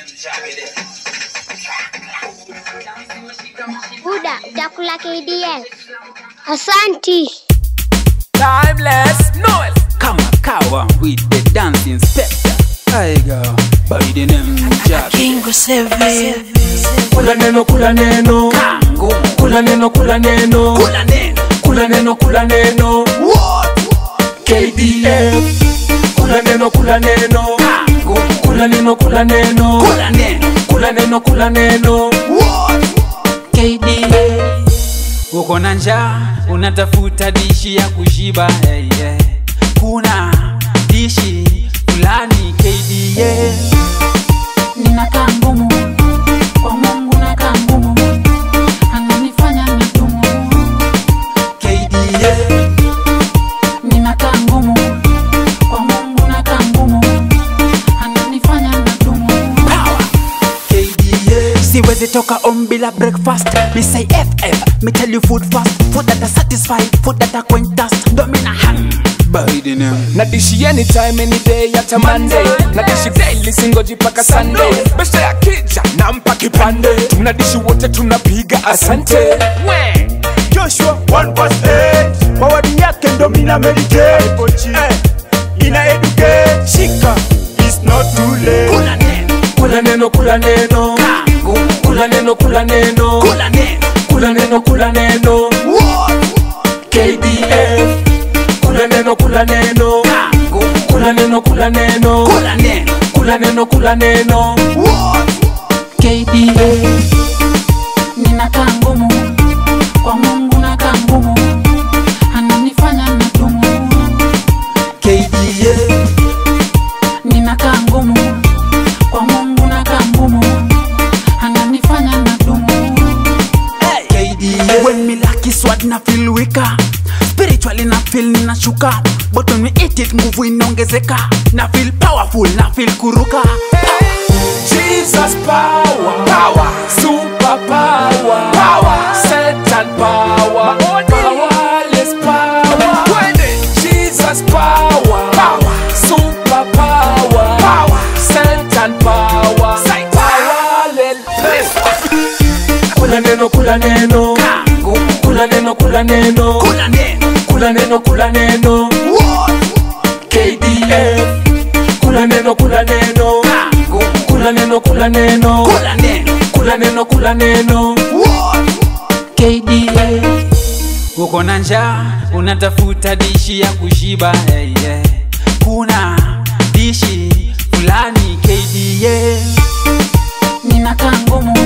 Buda, utakula KDL. Asanti. Timeless Noel. Kama kawa with the dance inspector. I go by the name Jack. Kingo Seven. kula neno kula neno Kango. kula neno kula neno Kula neno. kula neno kula neno KDF kula neno kula neno Kango. kula neno kula neno Kula neno. kula neno kula neno KDA. Uko na njaa unatafuta dishi ya kushiba hey, yeah. Kuna dishi fulani KDA. Ninakaa ngumu kwa Mungu, nakaa ngumu, ananifanya mitumu. KDA. Ninakaa ngumu kwa Mungu, nakaa ngumu, ananifanya mitumu. Power. KDA. Siwezi toka home bila breakfast Me say FF, me tell you food fast Food that are satisfied, food that are quentas Domina hang By the name na dishi anytime any day hata Monday na dishi daily singoji paka Sunday besta ya kija nampa kipande tunadishi wote tunapiga asante we Joshua 1 verse 8 kwa wadi yake ndo mina meditate eh, ina educate shika it's not too late Kula neno, kula neno kula neno kango kula neno kula neno Kula neno, kula neno kula neno KDF kula neno kula neno kango kula neno kula neno Kula neno, kula neno kula neno KDA. Ninakaa ngumu kwa Mungu, nakaa ngumu, ananifanya mitumu. KDA Ninakaa ngumu kwa Mungu, nakaa ngumu, ananifanya mitumu. KDA When me lucky sword na feel weaker Spiritually na feel ninashuka But when we eat it nguvu inaongezeka Na feel powerful, na feel kuruka Jesus power, power, super power, power, Satan power, powerless power. Jesus power, power, super power, power, Satan power, powerless. Kula neno, kula neno, Kango kula neno, kula neno, Kula neno, kula neno, kula neno. KDF, kula neno, kula neno, kango kula neno, kula neno. Kula neno, kula neno kula neno KDA. uko na njaa unatafuta dishi ya kushiba hey, yeah. Kuna dishi fulani KDA Ninakaa ngumu